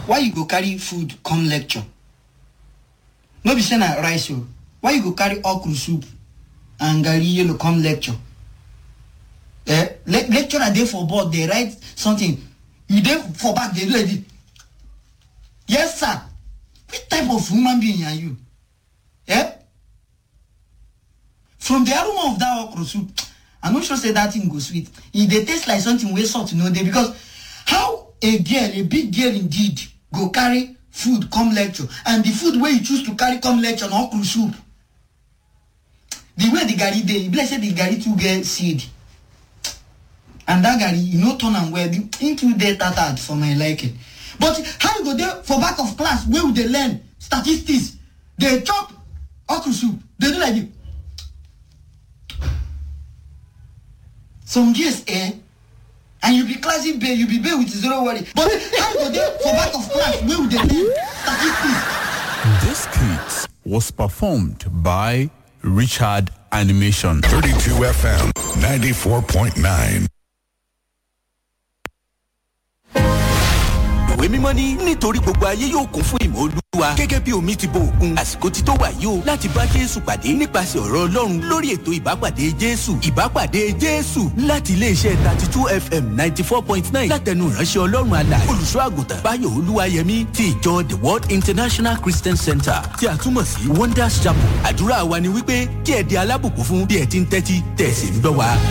why you go carry food come lecture no be say na rice o why you go carry okra soup and garri yellow come lecture eh le lecturer dey for board dey write something you dey for back dey do like this yes sir which type of human being are you eh from the aroma of that okra soup i no sure say that thing go sweet e dey taste like something wey salt no dey because how a girl a big girl indeed go carry food come lecture and the food wey you choose to carry come lecture na okra soup the way the garri dey e be like say the garri too get seed and that garri e no turn am well the thing too dey tattered for my liking but how you go dey for back of class wey we dey learn statistics dey chop okra soup dey do like this some years eh and you be classic babe you be babe with zero worry but how you go dey for back of class wey we dey learn statistics. This skit was performed by Richard Animation. 32 FM 94.9. ìwé mímọ́ ní nítorí gbogbo ayé yóò kún fún ìmọ̀ olúwa gẹ́gẹ́ bí omi ti bo òkun àsìkò ti tó wà yìí o láti bá jésù pàdé nípasẹ̀ ọ̀rọ̀ ọlọ́run lórí ètò ìbápàdé jésù ìbápàdé jésù láti iléeṣẹ́ thirty two fm ninety four point nine látẹnu ìránṣẹ́ ọlọ́run àlà olùṣọ́ àgùntàn báyọ̀ olúwayẹmí ti ìjọ the world international christian center tí a túmọ̀ sí wonders chapel àdúrà wa ni wípé kí ẹ di alábùkún fún bí ẹ ti ń tẹ́tí tẹ̀sí ń gbọ́ wa.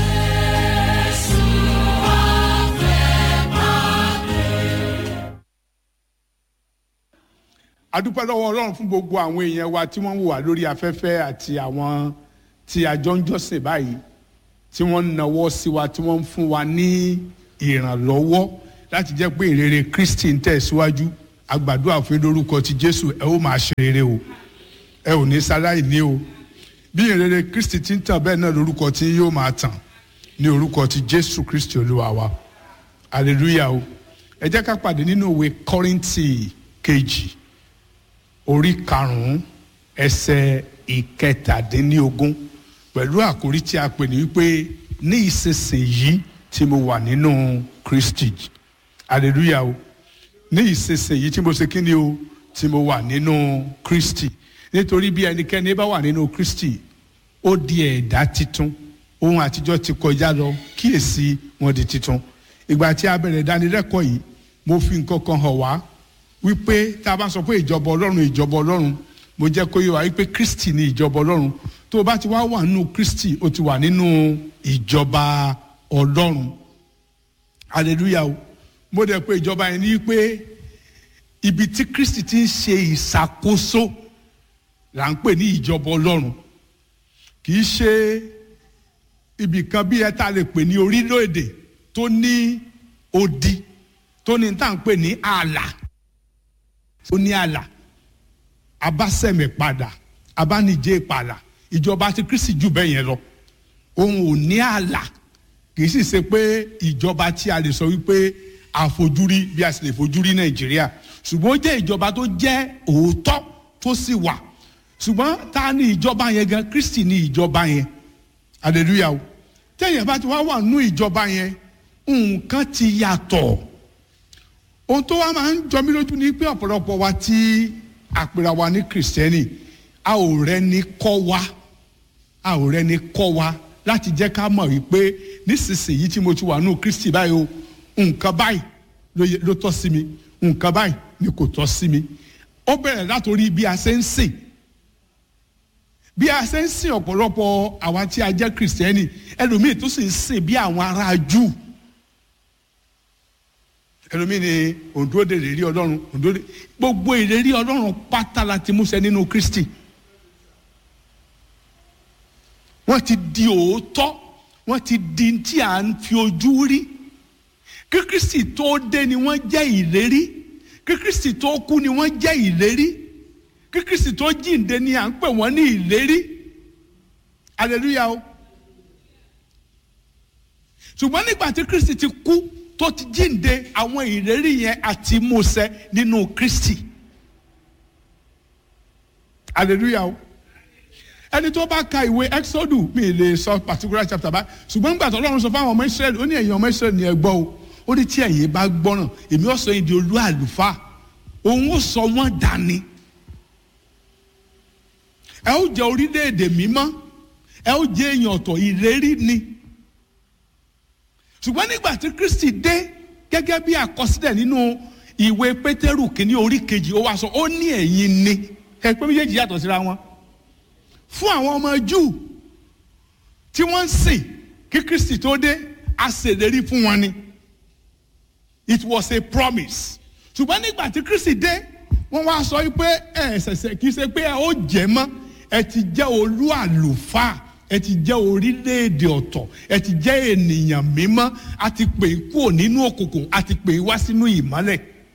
adúpẹ́ lọ́wọ́ ọlọ́run fún gbogbo àwọn èèyàn wa tí wọ́n ń wò wá lórí afẹ́fẹ́ àti àwọn tí a jọ ń jọ́sìn báyìí tí wọ́n ń nawọ́ sí wa tí wọ́n ń fún wa ní ìrànlọ́wọ́ láti jẹ́ pé ìrere kristi ń tẹ̀síwájú àgbàdo àfin lórúkọ ti jésù ẹ ó máa ṣe rere o ẹ ò ní sáláì ní o bí ìrere kristi ti ń tàn bẹ́ẹ̀ náà lórúkọ tí yóò máa tàn ní orúkọ ti jésù kristi olúwa wa hallelujah o ẹ jẹ́ ká pàdé nínú ìwé kọ́rìntì kejì orí karùnún ẹsẹ ìkẹtàdínlógún pẹ̀lú àkórí tí a pè ní wípé ní ìsinsìnyí tí mo wà nínú kristi hallelujah o ní ìsinsìnyí tí mo ṣe kí ni o tí mo wà nínú kristi nítorí bí ẹnikẹ́ni bá wà nínú kristi ó di ẹ̀dá titun ohun àtijọ́ ti kọjá lọ kíyèsí wọn di titun ìgbà tí a bẹ̀rẹ̀ ìdánilẹ́kọ̀ọ́ yìí mo fi nǹkan kan hàn wá wípé tá a bá sọ pé ìjọba ọlọ́run ìjọba ọlọ́run mo jẹ́ kó yé wa wípé kristi ni ìjọba ọlọ́run tó o bá ti wá wà nínú kristi o ti wà nínú ìjọba ọlọ́run hallelujah o mo dẹ̀ pé ìjọba yẹn ní pé ibi tí kristi ti ń ṣe ìṣàkóso là ń pè ní ìjọba ọlọ́run kì í ṣe ibì kan bí ẹ tá a lè pè ní orílẹ̀-èdè tó ní odi tó ní tá à ń pè ní ààlà ó ní àlà abásẹ̀mẹ̀ padà abánijẹ́ padà ìjọba ti kristi jù bẹ́ẹ̀ yẹn lọ òun ò ní àlà kì í sì ṣe pé ìjọba tí a lè sọ wípé àfojúrí bí a sì lè fojúrí nàìjíríà ṣùgbọ́n ó jẹ́ ìjọba tó jẹ́ òótọ́ tó sì wà ṣùgbọ́n ta ni ìjọba yẹn gan kristi ni ìjọba yẹn hallelujah o tẹ̀yìn bá ti wá wà nínú ìjọba yẹn nǹkan ti yàtọ̀ ohun tó wá máa ń jọ mí lójú ni pé ọ̀pọ̀lọpọ̀ wa tí àpèrà wa ní kìrìsìtẹ́nì a ò rẹni kọ́ wa a ò rẹni kọ́ wa láti jẹ́ ká mọ̀ wípé nísinsìnyí tí mo ti wà nù kristi báyìí o nǹkan báyìí ló tọ́ sí mi nǹkan báyìí ni kò tọ́ sí mi ó bẹ̀rẹ̀ látòrí bí a ṣe ń sìn bí a ṣe ń sìn ọ̀pọ̀lọpọ̀ àwa tí a jẹ́ kìrìsìtẹ́nì ẹlòmíì tó sì ń sìn bí àwọn ará júù ẹlòmíì ni òǹdóde ìrírí ọlọ́run òǹdóde gbogbo ìrírí ọlọ́run pátá la ti múṣẹ nínú kristi wọ́n ti di òótọ́ wọ́n ti di tí à ń fi ojú rí kí kristi tó dé ni wọ́n jẹ́ ìlérí kí kristi tó kú ni wọ́n jẹ́ ìlérí kí kristi tó jíǹde ni à ń pè wọ́n ní ìlérí hallelujah o ṣùgbọ́n nígbà tí kristi ti kú tó ti jíǹde àwọn ìlérí yẹn àti múṣẹ nínú kristi hallelujah o ẹni tó bá ka ìwé exodus mi lè sọ particular chapter bá ṣùgbọ́n nígbà tó ọlọ́run sọ fáwọn ọmọ israẹli ó ní ẹ̀yin ọmọ israẹli ni ẹ gbọ́ o ó ní tí ẹ̀yin bá gbọ́ràn èmi ó sọ yín di olú àlùfáà òun ó sọ wọ́n dání ẹ ó jẹ orílẹ̀-èdè mímọ́ ẹ ó jẹ èèyàn ọ̀tọ̀ ìlérí ni ṣùgbọ́n nígbà tí Kristi dé gẹ́gẹ́ bí àkọsílẹ̀ nínú ìwé Pétérù kìíní orí kejì ó wá sọ ó ní ẹ̀yin ni ẹ pé méjèèjì yàtọ̀ síra wọn fún àwọn ọmọ Júù tí wọ́n ń sìn kí Kristi tó dé a ṣèlérí fún wọn ni it was a promise ṣùgbọ́n nígbà tí Kristi dé wọ́n wá sọ pé ẹ ṣẹ̀ṣẹ̀ kì í ṣe pé ẹ ó jẹ́ mọ́ ẹ ti jẹ́ olú àlùfáà ẹ ti jẹ́ orílẹ̀-èdè ọ̀tọ̀ ẹ ti jẹ́ ènìyàn mímọ́ a ti pè é kúrò nínú òkùnkùn a ti pè é wá sínú ìmọ́lẹ̀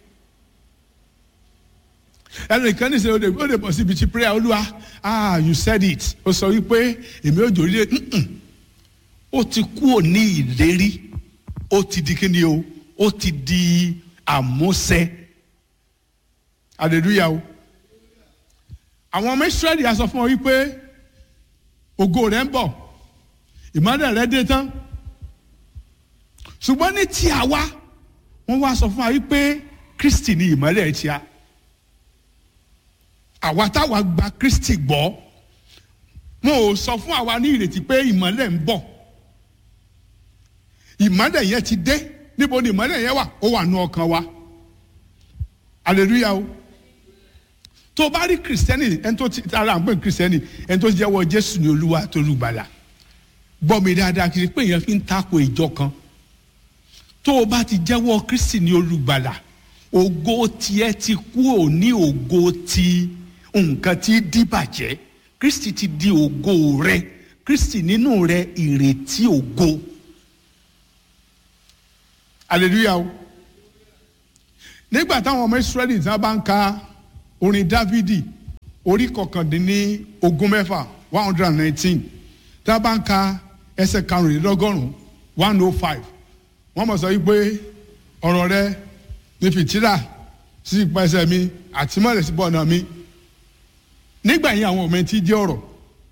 ẹnìkan ní sẹ́yìn ó lè bọ̀ síbi tí prayer olúwa ah you said it ó sọ wípé èmi ò jòrí lé ó ti kúrò ní ìlérí ó ti di kíni o ó ti di àmúṣẹ hallelujah o àwọn ọmọ israẹli a sọ fún ọ wípé ògo rẹ ń bọ̀ ìmọ́lẹ̀ rẹ dé tán ṣùgbọ́n ní tí a wá wọ́n wá sọ fún wa wípé kristi ni ìmọ́lẹ̀ tí a àwa táwa gba kristi gbọ́ wọn ò sọ fún àwa ní ìrètí pé ìmọ́lẹ̀ ń bọ̀ ìmọ́lẹ̀ yẹn ti dé níbo ni ìmọ́lẹ̀ yẹn wà ó wà nú ọkàn wa hallelujah o tó o bá rí kìrìsìtẹ́nì ẹni tó ti ara ń pè kìrìsìtẹ́nì ẹni tó jẹ́wọ́ jésù ní olúwa tó lùgbàlà gbọ́ mi dáadáa kì í pé èèyàn fi ń tako ìjọ kan tó o bá ti jẹ́wọ́ kristi ní olùgbàlà ògo tiẹ̀ ti kú ò ní ògo ti nǹkan tí dìbàjẹ́ kristi ti di ògo rẹ kristi nínú rẹ ìrètí ògo hallelujah o nígbà táwọn ọmọ israẹli tí wọn bá ń ka orin dávidi orí kọkàndínní ogún mẹ́fà one hundred and nineteen tí wọn bá ń ka ẹsẹ̀ karùnlélọ́gọ́rùn one oh five wọ́n mọ̀ sọ wípé ọ̀rọ̀ rẹ ní fìtílà sí ipa ẹsẹ̀ mi àti mọ́lẹ̀ sí bọ́ọ̀nà mi nígbà yẹn àwọn ọmọ ẹtí jẹ́ ọ̀rọ̀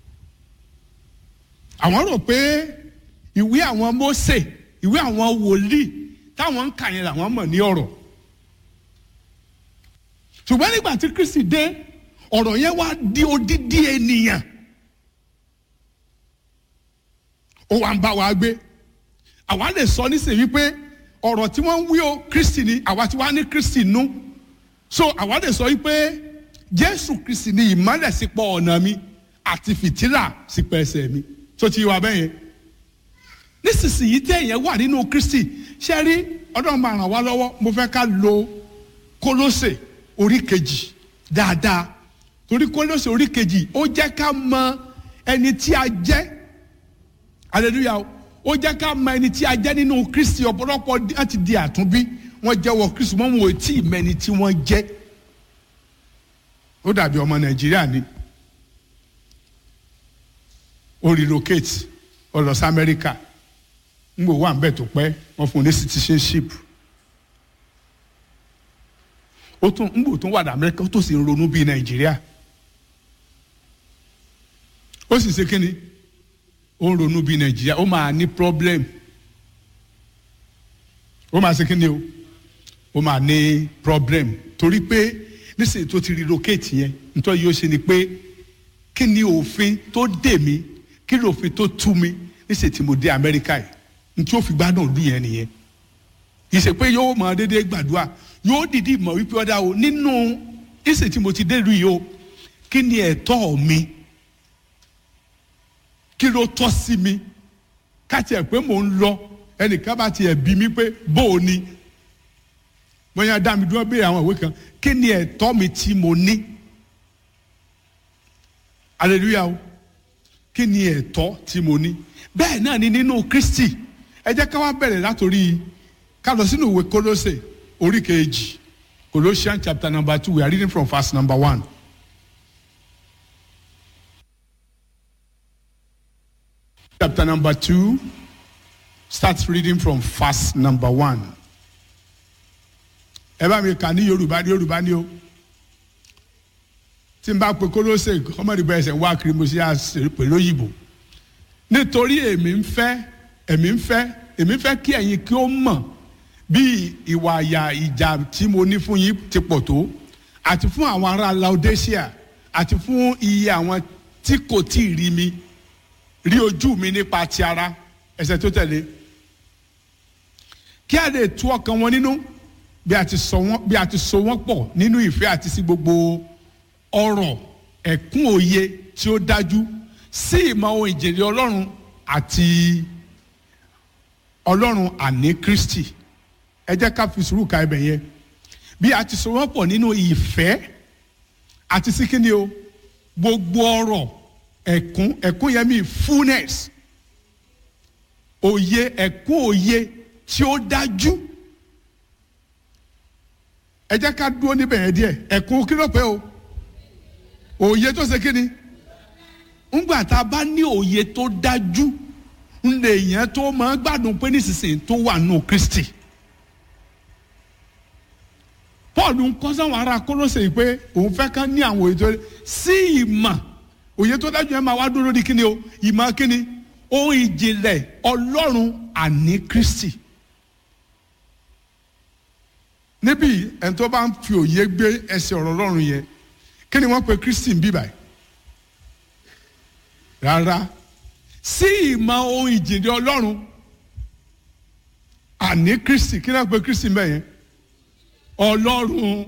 àwọn rò pé ìwé àwọn Mósè ìwé àwọn wòlíì táwọn ń kà yẹn làwọn mọ̀ ní ọ̀rọ̀ ṣùgbọ́n nígbà tí Kristi dé ọ̀rọ̀ yẹn wá di odidi ènìyàn ó wá ń bá wa gbé àwa lè sọ nísìnyí wípé ọ̀rọ̀ tí wọ́n ń wí o Kristi ni àwa tí wàá ní Kristi nú so àwa lè sọ wípé Jésù Kristi ni ìmọ́lẹ̀ sípò ọ̀nà mi àti fìtílà sípò ẹsẹ̀ mi tó ti wà bẹ́yẹn nísinsìnyí téèyàn wà nínú Kristi ṣe rí ọdún máa ràn wá lọ́wọ́ mo fẹ́ ká lo Kólósè orí kejì dáadáa torí Kólósè orí kejì ó jẹ́ ká mọ ẹni tí a jẹ́ hallelujah ó jẹ́ ká mọ ẹni tí a jẹ́ nínú Kristi ọ̀pọ̀lọpọ̀ láti di àtúnbí wọ́n jẹ́wọ́ Kristi wọ́n wò tí ì mẹ́ni tí wọ́n jẹ́ ó dàbí ọmọ Nàìjíríà ni ó relocate ó lọ sí Amẹ́ríkà ń gbò wà ń bẹ̀ tó pẹ́ wọ́n fún un ní citizenship ó tún ń gbò tó wà ní Amẹ́ríkà ó tó sì ń ronú bíi Nàìjíríà ó sì ṣe kínni ó ń ronú bíi Nàìjíríà ó máa ní problem ó máa ṣe kínni o ó máa ní problem torí pé nísìnyí tó ti relocate yẹn nítorí yóò ṣe ni pé kí ni òfin tó dè mí kí ni òfin tó tú mi níṣẹ́ tí mo dé amẹ́ríkà yìí ntí ó fi gbádùn ìlú yẹn nìyẹn ìṣe pé yóò mọ dédé gbàdúrà yóò dìdí mọ̀ wípé ọ̀dà o nínú ìṣe tí mo ti dé ìlú yìí o kí ni ẹ̀tọ́ mi kí ló tọ́ sí mi káti ẹ̀ pé mò ń lọ ẹnìkan bá tiẹ̀ bí mi pé bó o ni bóyá dá mi dúró béèrè àwọn ìwé kan kí ni ẹ̀tọ́ mi tí mo ní hallelujah o kí ni ẹ̀tọ́ tí mo ní bẹ́ẹ̀ náà ni nínú Kristi ẹ jẹ́ ká wá bẹ̀rẹ̀ látòrí ká lọ sínú ìwé Kólósè orí kejì Colossians chapter number two we are reading from verse number one. chapter number two start reading from verse number one. ẹ bá mi kà ní Yorùbá ní Yorùbá ní o tí n bá pe Kólósè ọmọdé bẹ́ẹ̀ sẹ̀ wá kiri mo sì yà pẹ̀lú òyìnbó nítorí èmi ń fẹ́ èmi ń fẹ́ èmi ń fẹ́ kí ẹ̀yin kí ó mọ̀ bí ìwà àyà ìjà tí mo ní fún yín ti pọ̀ tó àti fún àwọn ará laodicea àti fún iye àwọn tí kò tí ì rí mi rí ojú mi nípa ti ara ẹsẹ̀ tó tẹ̀lé kí a lè tú ọkàn wọn nínú bí a ti sọ wọn bí a ti so wọn pọ̀ nínú ìfẹ́ àti sí gbogbo ọ̀rọ̀ ẹ̀kún òye tí ó dájú sí ìmọ̀ ohun ìjìnlẹ̀ ọlọ́run àti ọlọ́run àní kristi ẹ jẹ́ ká fi sùúrù ka ibẹ̀ yẹn bí a ti so wọn pọ̀ nínú ìfẹ́ àti sí kíni o gbogbo ọ̀rọ̀ ẹ̀kún ẹ̀kún yẹn mi fullness òye ẹ̀kún òye tí ó dájú ẹ jẹ́ ká dúró níbẹ̀ yẹn díẹ̀ ẹ̀kún kí ló pé o òye tó ṣe kíni ńgbà tá a bá ní òye tó dájú ńlẹ yẹn tó máa gbádùn pé nísinsìnyí tó wà nù Kristi Paul ń kọ́ sáwọn ará Kólósè yìí pé òun fẹ́ ká ní àwọn òye tó sí ìmọ̀ òye tó dájú yẹn máa wá dúró lórí kíni o ìmọ̀ kíni ohun ìjìnlẹ̀ Ọlọ́run àní Kristi níbí ẹni tó bá ń fi òye gbé ẹsẹ̀ ọ̀rọ̀ Ọlọ́run yẹn kí ni wọ́n pe Kristi ń bí báyìí rárá sí ìmọ̀ ohun ìjìnlẹ̀ Ọlọ́run àní Kristi kí ni wọ́n pe Kristi ń bẹ̀ yẹn Ọlọ́run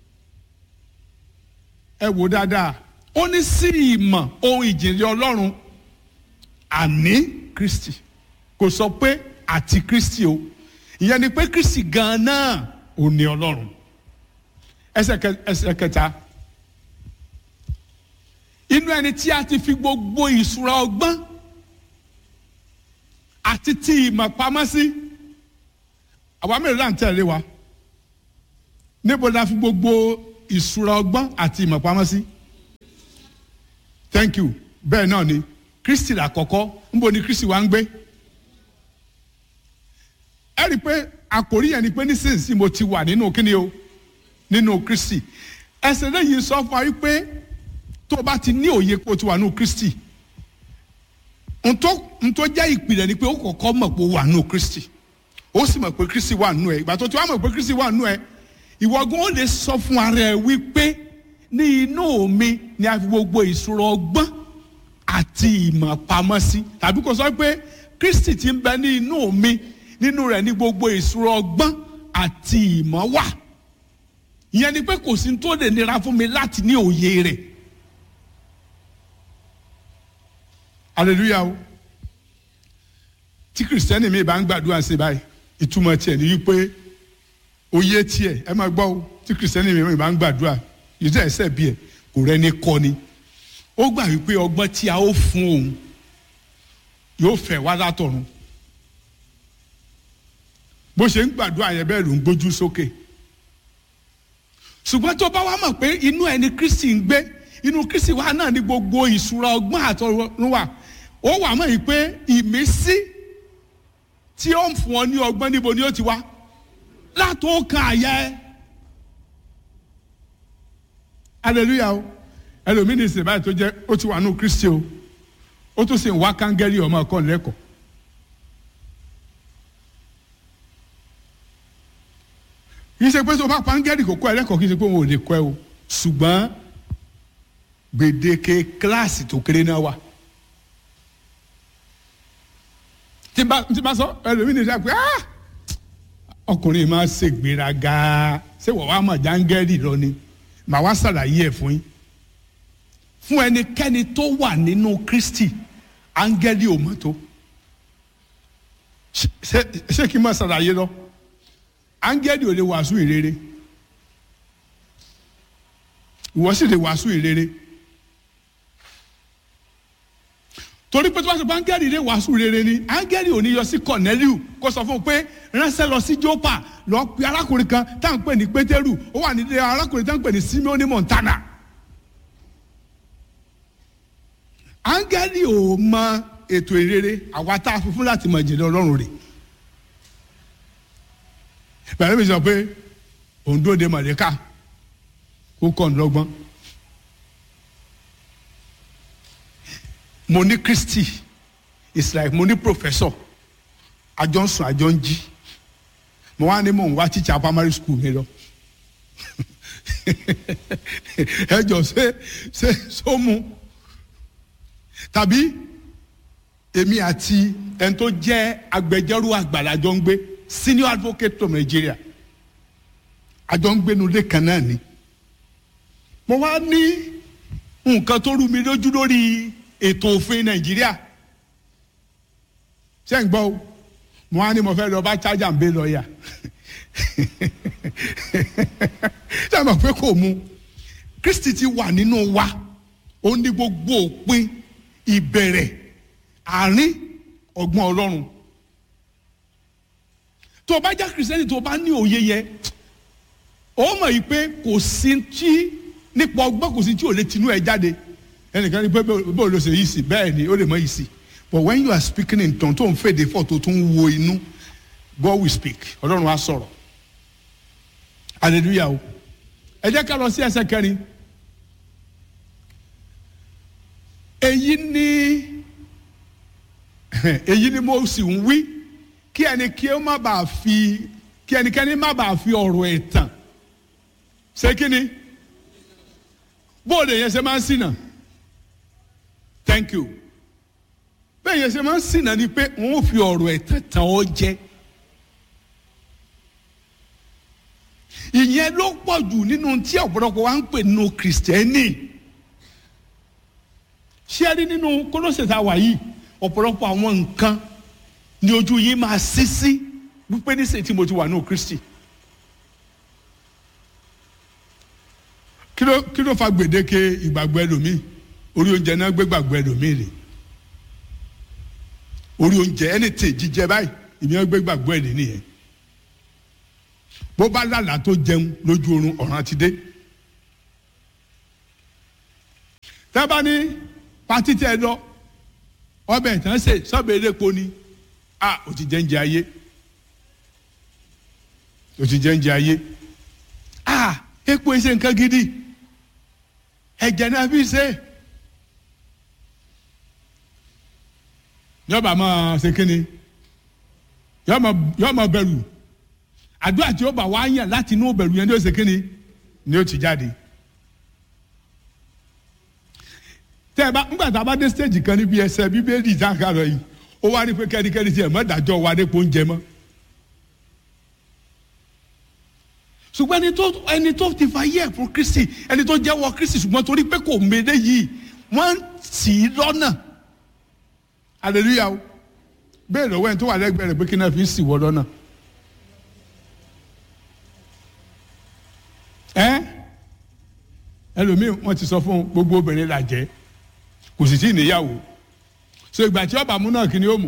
ẹ wò dáadáa ó ní sí ìmọ̀ ohun ìjìnlẹ̀ Ọlọ́run àní Kristi kò sọ pé àti Kristi o ìyẹn ni pé Kristi gan-an náà ò ní Ọlọ́run ẹsẹ̀ kẹ- ẹsẹ̀ kẹta inú ẹni tí a ti fi gbogbo ìṣúra ọgbọ́n àti ti ìmọ̀ pamọ́ sí àwa mélòó là ń tẹ̀lé wa níbo la fi gbogbo ìṣúra ọgbọ́n àti ìmọ̀ pamọ́ sí thank you bẹ́ẹ̀ náà ni Kristi làkọ́kọ́ níbo ni Kristi wa ń gbé ẹ rí i pé àkòrí yẹn ni pé nísinsìnyí mo ti wà nínú kíni o nínú Kristi ẹsẹ̀ lẹ́yìn sọ fún wa wípé tó o bá ti ní òye pé o ti wà nínú Kristi ntọ́ ntọ́ jẹ́ ìpìlẹ̀ ni pé ó kọ́kọ́ mọ̀ pé o wà nínú Kristi ó sì mọ̀ pé Kristi wà nínú ẹ ìgbà tó ti wá mọ̀ pé Kristi wà nínú ẹ ìwọ́gun ó lè sọ fún ara ẹ wípé ní inú mi ni a fi gbogbo ìṣòro ọgbọ́n àti ìmọ̀ pamọ́ sí tàbí kò sọ pé Kristi ti ń bẹ ní inú mi nínú rẹ̀ ní gbogbo ìṣòro ọgbọ́n àti ìmọ̀ wà ìyẹn ni pé kò sí tó lè nira fún mi láti ní òye rẹ̀ hallelujah o tí kìrìsìtẹ́nì mi bá ń gbàdúrà sí báyìí ìtumọ̀ tiẹ̀ ní wípé oyè tiẹ̀ ẹ máa gbọ́ o tí kìrìsìtẹ́nì mi bá ń gbàdúrà ìdí ẹ̀sẹ̀ bí ẹ̀ kò rẹ́ni kọ́ ni ó gbà wípé ọgbọ́n tí a ó fún òun yóò fẹ́ wá látọ̀run bó ṣe ń gbàdúrà yẹn bẹ́ẹ̀ ló ń gbójú sókè ṣùgbọ́n tó bá wá mọ̀ pé inú ẹni Kristi ń gbé inú Kristi wa náà ní gbogbo ìṣúra ọgbọ́n àtọ̀run wà ó wà mọ̀ yìí pé ìmísí tí ó ń fún ọ ní ọgbọ́n níbo ni ó ti wá látò kan àyà ẹ hallelujah o ẹlòmíì ní ìsìn báyìí tó jẹ́ ó ti wà nù Kristi o ó tún sì ń wá kángẹ́rì ọmọ ọkọ lẹ́kọ̀ọ́ kì í ṣe pé tó bá kángẹ́rì kò kọ́ ẹ lẹ́kọ̀ọ́ kì í ṣe pé òun ò lè kọ́ ẹ o ṣùgbọ́n gbèdéke kíláàsì tó kéré náà wà. tí n bá tí n bá sọ ẹlòmíì ní ìṣe pé ah ọkùnrin máa ṣe gbéraga ṣé wọ́n wá mọ̀ jángẹ́rì lọ ni màá wá ṣàlàyé ẹ̀ fún yín. fún ẹnikẹ́ni tó wà nínú Kristi áńgẹ́lì ò mọ̀ tó ṣé ṣé kí n máa ṣàlàyé lọ áńgẹ́lì ò lè wàásù ìrere ìwọ sì lè wàásù ìrere torí pé tí wọ́n sọ pé áńgẹ́lì lè wàásù rere ni áńgẹ́lì ò ní yọ sí Corneliu kó sọ fún un pé ránṣẹ́ lọ sí Jópa lọ pe arákùnrin kan tá à ń pè ní Pétérù ó wà nílé arákùnrin tá à ń pè ní Simeoni Montana áńgẹ́lì ò mọ ètò ìrere àwa tá a fi fún láti mọ ìjìnlẹ̀ Ọlọ́run rẹ̀ bẹ̀rẹ̀ mi sọ pé òǹdó de mọ̀lẹ́ká kó kọ́ ń lọ́gbọ́n. mo ní Kristi it's like mo ní professor àjọ ń sùn àjọ ń jí mo wá ní mò ń wá teacher primary school mi lọ ẹ jọ ṣe ṣe sómu tàbí èmi àti ẹni tó jẹ́ agbẹjọ́rò àgbàlajọ ń gbé senior advocate of Nigeria àjọ ń gbénu ilé kan náà ni mo wá ní nǹkan tó rú mi lójú lórí ètò òfin Nàìjíríà ṣé ń gbọ́ o mo wá ní mo fẹ́ lọ bá chájà ń bẹ lọ́ọ̀yà ṣé àmọ̀ pé kò mu Kristi ti wà nínú wa ó ní gbogbo òpin ìbẹ̀rẹ̀ àárín ọgbọ́n Ọlọ́run tó o bá já kìrìsìtẹ́nì tó o bá ní òye yẹ ó mọ̀ yìí pé kò sí tí nípa ọgbọ́n kò sí tí ò lè tinú ẹ jáde ẹnìkan ní pé bó ló ṣe yìí sí bẹ́ẹ̀ ni ó lè mọ yìí sí but when you are speaking in tongue tó ń fèdè fọ́ tó tún wo inú God will speak Ọlọ́run á sọ̀rọ̀ hallelujah o ẹ jẹ́ ká lọ sí ẹsẹ̀ kẹrin èyí ni èyí ni mo sì ń wí kí ẹni kí ó má bàa fi kí ẹnikẹ́ni má bàa fi ọ̀rọ̀ ẹ̀tàn ṣé kí ni bóòlù yẹn ṣe máa ń ṣìnà thank you bẹ́ẹ̀ yẹn ṣe máa ń ṣìnà ni pé wọ́n fi ọ̀rọ̀ ẹ̀tàn tàn ọ́ jẹ ìyẹn ló pọ̀ jù nínú tí ọ̀pọ̀lọpọ̀ wa ń pè nínú kìrìsìtẹ́nì ṣé ẹ rí nínú kólóṣè tá a wà yìí ọ̀pọ̀lọpọ̀ àwọn nǹkan ni ojú yín máa ṣí sí wípé níṣẹ́ tí mo ti wà ní Kristi kí ló kí ló fa gbèdéke ìgbàgbọ́ ẹlòmíì orí oúnjẹ náà gbé gbàgbọ́ ẹlòmíì rè orí oúnjẹ ẹni tè jíjẹ báyìí ìmí gbé gbàgbọ́ ẹ̀ nìyẹn bó bá lálàá tó jẹun lójú oorun ọ̀ràn ti dé tẹ́ ní pátí tẹ́ lọ ọbẹ̀ tán ṣe sọ́bẹ̀ elépo ni a ò ti jẹ́ ń jẹ ayé ò ti jẹ́ ń jẹ ayé a epo ṣe nǹkan gidi ẹ̀jẹ̀ náà fi ṣe yọba máa ṣe kíni yọọ máa bẹ̀rù àdúrà tí ó bá wá yàn láti inú bẹ̀rù yẹn ní ó ṣe kíni ni ó ti jáde. tẹ́ ẹ bá ńgbà tá a bá dé stage kan níbi ẹsẹ̀ bíbélì ìtànkà rẹ̀ yìí ó wá rí pé kẹ́nikẹ́ni tiẹ̀ mọ́ dájọ́ wa dé oúnjẹ mọ́. ṣùgbọ́n ẹni tó ẹni tó ti fa yẹ fún Kristi ẹni tó jẹ́wọ́ Kristi ṣùgbọ́n torí pé kò méde yìí wọ́n tì í lọ́nà hallelujah o bẹ́ẹ̀ lọ́wọ́ ẹni tó wà lẹ́gbẹ̀ẹ́ rẹ̀ pé kí náà fi ń sì wọ́ lọ́nà. ẹ ẹlòmíì wọ́n ti sọ fún gbogbo obìnrin là jẹ́ kò sì tí ì níyàwó so ìgbà tí ọba mú náà kí ni ó mú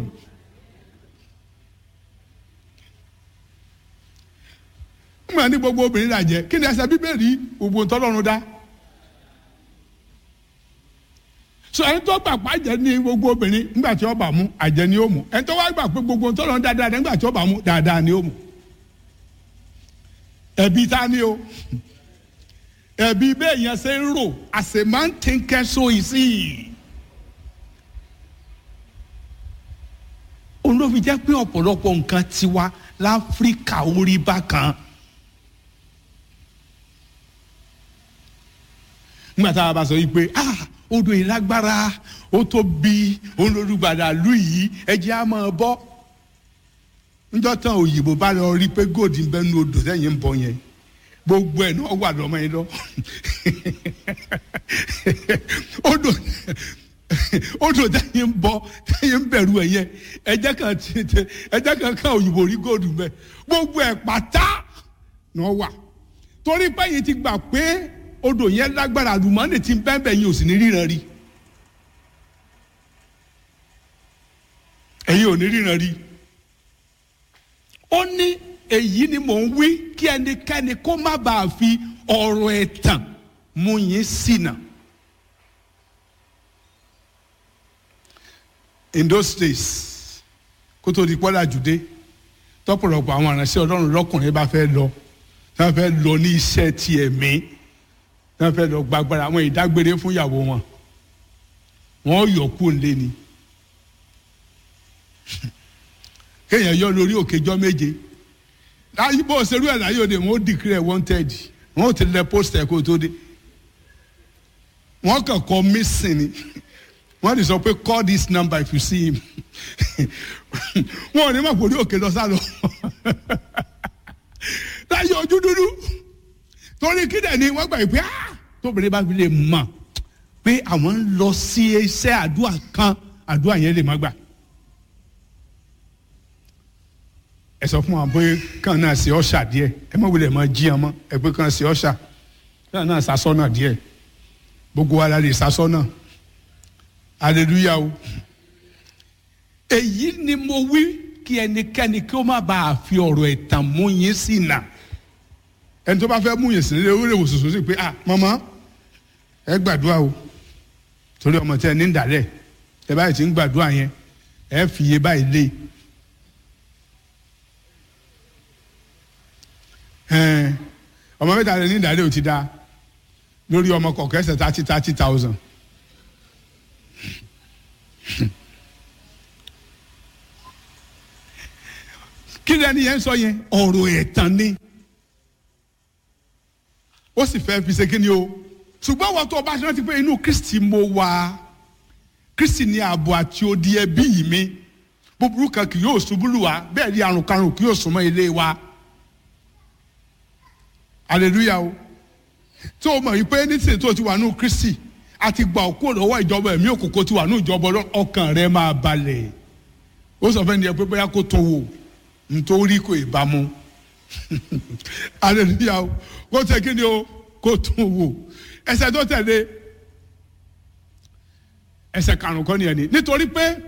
nígbà ní gbogbo obìnrin là jẹ́ kí ni ẹsẹ̀ bíbélì gbogbo ntọ́lọ́run dá so ẹni tó gbà pé àjẹ́ ní gbogbo obìnrin nígbà tí ọba mú àjẹ́ ni ó mú ẹni tó wá gbà pé gbogbo ntọ́lọ́run dá dáadáa nígbà tí ọba mú dáadáa ni ó mú ẹbí ta ni o ẹbí bẹ́ẹ̀ yẹn ṣe ń rò as a man thinketh so is he. òun ló fi jẹ́ pé ọ̀pọ̀lọpọ̀ nǹkan tiwa láfíríkà orí bákan. nígbà tá a bá sọ yìí pé ah odò yìí lágbára ó tóbi òun lórúgbàdà lù yìí ẹjẹ á máa bọ́ níjọ́ tán òyìnbó bá lọ rí pé góòdì ń bẹ nu odò sẹ́yìn ń bọ̀ yẹn gbogbo ẹ̀ náà wà lọ́mọ yẹn lọ odò odò tẹ́yìn ń bọ̀ tẹ́yìn ń bẹ̀rù ẹ̀ yẹn ẹ̀jẹ̀ kan ẹ̀jẹ̀ kan kan òyìnbó rí góòdù bẹ́ẹ̀ gbogbo ẹ̀ pátá náà wà torí pé yìí ti gbà pé odò yẹn lágbára àlùmọ́ọ́nì ti bẹ́ẹ̀ bẹ́ẹ̀ yìí ò sì ní ríran rí ẹ̀yin ò ní ríran rí ó ní èyí ni mò ń wí kí ẹnikẹ́ni kó má bàa fi ọ̀rọ̀ ẹ̀tàn mú yín ṣìnà. in those days kó tó di pọ́lá jùdé tọ́pọ̀lọpọ̀ àwọn aránṣẹ́ ọlọ́run lọ́kùnrin bá fẹ́ lọ tí wọ́n fẹ́ lọ ní iṣẹ́ ti ẹ̀mí tí wọ́n fẹ́ lọ gbàgbára àwọn ìdágbére fún ìyàwó wọn wọ́n yọ kú lé ni kéèyàn yọ lórí òkèjọ́ méje láyé bó ṣerú ẹ̀ láyé òde wọn ó declare wanted wọn ò ti lẹ pósítà kó tó dé wọn kàn kọ missing ni wọn ti sọ pé call this number if you see him wọn ò ní mọ̀ pé orí òkè lọ sálọ láyé ojú dúdú torí kíndẹ̀ ni wọ́n gbà yìí pé ah tóbìnrin bá fi lè mọ̀ pé àwọn ń lọ sí iṣẹ́ àdúrà kan àdúrà yẹn lè má gbà. ẹ sọ fún wa pé kàn náà ṣe ọ̀ṣà díẹ̀ ẹ mọ̀ wílẹ̀ mọ̀ jí ọmọ ẹ pé kàn ṣe ọ̀ṣà kàn náà sasọ́nà díẹ̀ gbogbo wa la lè sasọ́nà hallelujah o. èyí ni mo wí kí ẹnikẹ́ni kí ó má bàa fi ọ̀rọ̀ ẹ̀tàn mú yín sí nà ẹni tó bá fẹ́ mú yín sí nílé ó lè wò sòsò sí pé ah mama ẹ gbàdúrà o torí ọmọ tẹ ní ìdálẹ̀ ẹ báyìí ti ń gbàdúrà yẹn ẹ fi iye báyìí lé ẹn ọmọ mẹ́ta rẹ ní ìdálẹ̀ ò ti da lórí ọmọ kọ̀ọ̀kan ẹsẹ̀ thirty thirty thousand kí ni ẹni yẹn sọ yẹn ọ̀rọ̀ ẹ̀tàn ni ó sì fẹ́ fi ṣe kí ni o ṣùgbọ́n wọ́n tó o bá ṣe rántí pé inú kristi mo wà kristi ní ààbò àti odi ẹbí mi búburú kan kì yóò ṣubú lù wá bẹ́ẹ̀ ni àrùn karùn kì yóò súnmọ́ ilé wa hallelujah o tó o mọ̀ yìí pé nísìnyí tó o ti wà nínú kristi àti gbà ọ́ kúrò lọ́wọ́ ìjọba ẹ̀mí òkùnkùn ti wà nínú ìjọba Ọlọ́run, ọkàn rẹ máa balẹ̀ ó sọ fẹ́ni ẹ pé bóyá kó tó wò nítorí kò ìbámu hallelujah o kó tẹ kí ni o kó tó wò ẹsẹ̀ tó tẹ̀lé ẹsẹ̀ karùn kọ́ nìyẹn ni nítorí pé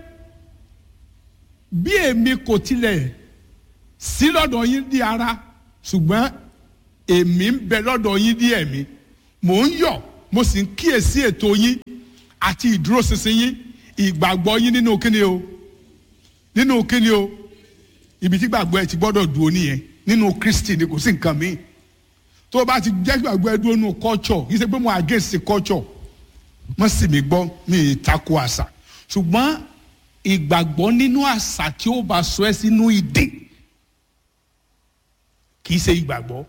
bí èmi kò tilẹ̀ sí lọ́dọ̀ yín di ara ṣùgbọ́n èmi ń bẹ lọ́dọ̀ yín di ẹ̀mí mò ń yọ̀ mo sì ń kíyèsí ètò yín àti ìdúróṣinṣin yín ìgbàgbọ́ yín nínú kíni o nínú kíni o ibi tí gbàgbọ́ ẹ ti gbọ́dọ̀ dúró nìyẹn nínú Kristi ni kò sí nǹkan míì tó o bá ti jẹ́ gbàgbọ́ ẹ dúró nínú culture yìí ṣe pé mo against culture wọ́n sì mí gbọ́ mi ì tako àṣà ṣùgbọ́n ìgbàgbọ́ nínú àṣà tí ó bá sọ ẹ́ sínú ìdè kì í ṣe ìgbàgbọ́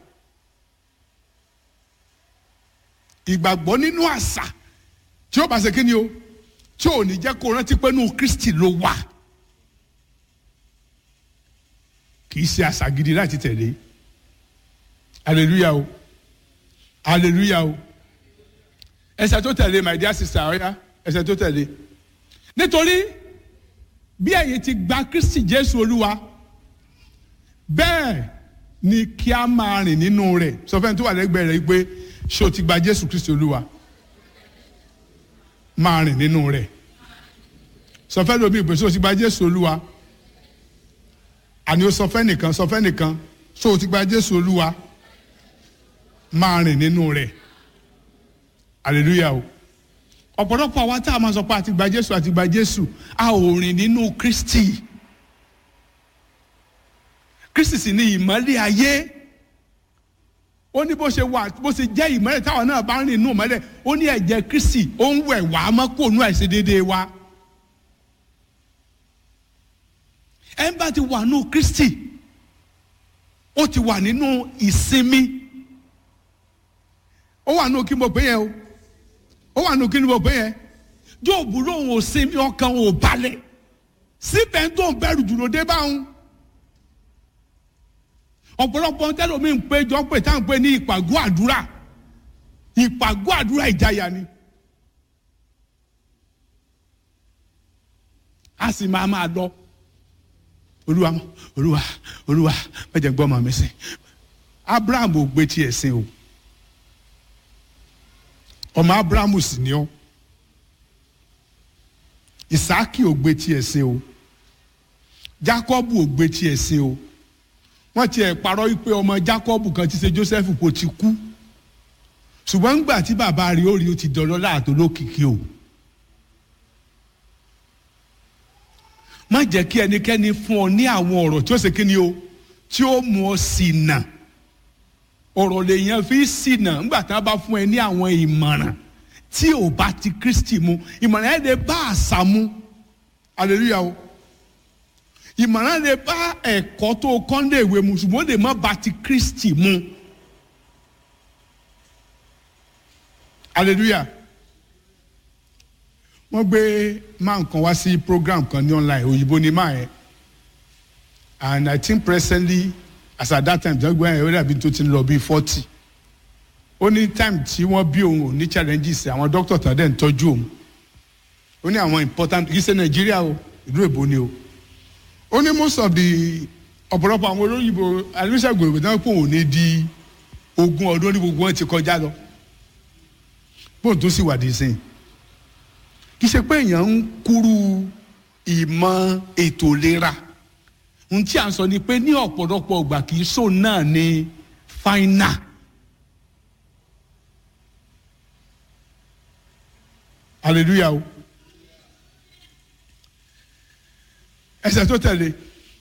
ìgbàgbọ́ nínú àṣà tí ó bá ṣe kí ni o tí ò ní jẹ́ kó rántí pé nínú Kristi ló wà kì í ṣe àṣà gidi láti tẹ̀lé hallelujah o hallelujah o ẹsẹ̀ tó tẹ̀lé my dear sister ọ̀ya ẹsẹ̀ tó tẹ̀lé nítorí bí ẹ̀yin ti gba Kristi Jésù Olúwa bẹ́ẹ̀ ni kí a máa rìn nínú rẹ̀ sọ fẹ́ni tó wà lẹ́gbẹ̀ẹ́ rẹ̀ pé ṣé o ti gba Jésù Kristi Olúwa máa rìn nínú rẹ̀ sọ fẹ́ni omi ìpè ṣé o ti gba Jésù Olúwa àní o sọ fẹ́ nìkan sọ fẹ́ nìkan ṣé o ti gba Jésù Olúwa máa rìn nínú rẹ̀ hallelujah o ọ̀pọ̀lọpọ̀ àwa tá a máa sọ pé àti gba Jésù àti gba Jésù a ò rìn nínú Kristi Kristi sì ni ìmọ́lẹ̀ ayé ó ní bó ṣe wà bó ṣe jẹ́ ìmọ́lẹ̀ táwọn náà bá ń rìn nínú ìmọ́lẹ̀ ó ní ẹ̀jẹ̀ Kristi ó ń wẹ̀ wá mọ́ kó nú àìṣedéédéé wa ẹ̀ ń bá ti wà nínú Kristi ó ti wà nínú ìsinmi ó wà nínú kí mo pè yẹn o ó wà nínú kí ni mo pè yẹn Jóòbù lòun ò sinmi ọkàn ò balẹ̀ síbẹ̀ tó ń bẹ̀rù jùlọ dé báwọn ọ̀pọ̀lọpọ̀ tẹ́lómi ń pé jọ pé tá à ń pè ní ìpàgọ́ àdúrà ìpàgọ́ àdúrà ìjayà ni a sì máa máa lọ olúwa olúwa olúwa mẹjẹ gbọ́ ọmọ mi sìn Abraham ò gbé tiẹ̀ sìn o ọmọ Abraham sì ni ọ Ìsáàkì ò gbé tiẹ̀ sìn o Jákọ́bù ò gbé tiẹ̀ sìn o wọ́n tiẹ̀ parọ́ wípé ọmọ Jákọ́bù kan ti ṣe Joseph kò ti kú ṣùgbọ́n ńgbà tí bàbá rẹ̀ ó rí ó ti dọ̀lọ́ láàtó lókìkí o má jẹ́ kí ẹnikẹ́ni fún ọ ní àwọn ọ̀rọ̀ tí ó ṣe kí ni o tí ó mú ọ ṣìnà ọ̀rọ̀ lèèyàn fi ṣìnà ńgbà tí wọ́n bá fún ẹ ní àwọn ìmọ̀ràn tí ò bá ti Kristi mu ìmọ̀ràn ẹ̀ lè bá àṣà mu hallelujah o ìmọ̀ràn lè bá ẹ̀kọ́ tó kọ́ lè wé mu ṣùgbọ́n lè má ba ti Kristi mu hallelujah wọ́n gbé máa nǹkan wá sí program kan ní online òyìnbó ni máa yẹn and i think presently as at that time tí wọ́n gbé yẹn ó dàbí tó ti ń lọ bíi forty ó ní time tí wọ́n bí òun ò ní challenges àwọn doctor tán dẹ̀ ń tọ́jú òun ó ní àwọn important kì í ṣe nàìjíríà o ìlú èbó ni o ó ní most of the ọ̀pọ̀lọpọ̀ àwọn olóyìnbó alóṣègùn òyìnbó náà pò ní di ogún ọdún ní gbogbo wọn ti kọjá lọ bóun tó sì wà dé sìn kì í ṣe pé èèyàn ń kúrú ìmọ̀ ètò ìlera ohun tí à ń sọ ni pé ní ọ̀pọ̀lọpọ̀ ìgbà kì í sọ náà ní final. hallelujah o ẹsẹ̀ tó tẹ̀lé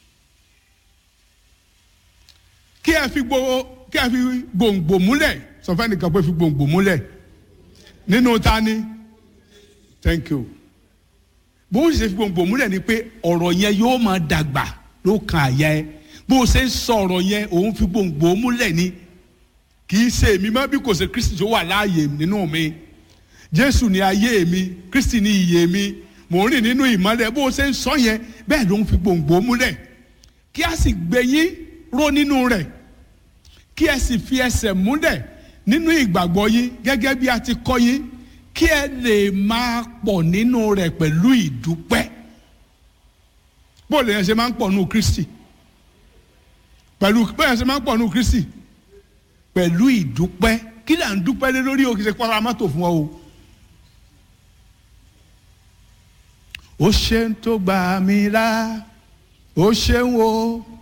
kí ẹ fi gbogbo kí ẹ fi gbòǹgbò múlẹ̀ sọ fẹ́ nìkan pé fi gbòǹgbò múlẹ̀ nínú tani thank you bó o ṣe fi gbòǹgbò múlẹ̀ ni pé ọ̀rọ̀ yẹn yóò máa dàgbà ló kan àyà ẹ bó o ṣe ń sọ ọ̀rọ̀ yẹn òun fi gbòǹgbò múlẹ̀ ni kì í ṣe èmi mọ́ bí kò ṣe kristi tó wà láàyè nínú mi jésù ni ayé mi kristi ni ìyè mi mò ń rìn nínú ìmọ́lẹ̀ bó o ṣe ń sọ yẹn bẹ́ẹ̀ ló ń fi gbòǹgbò múlẹ̀ kí a sì gbé yín ró nínú rẹ̀ kí ẹ sì fi ẹsẹ̀ múlẹ̀ nínú ìgbàgbọ́ yín gẹ́gẹ́ bí a ti kọ́ yín kí ẹ lè máa pọ̀ nínú rẹ̀ pẹ̀lú ìdúpẹ́ bó lè yẹn ṣe máa ń pọ̀ nínú kristi pẹ̀lú bó yẹn ṣe máa ń pọ̀ nínú kristi pẹ̀lú ìdúpẹ́ kí là ń dúpẹ́ lé lórí o kì í ṣe pọ́nra mọ́tò fún ọ o. ó ṣeun tó gbà mí là ó ṣeun o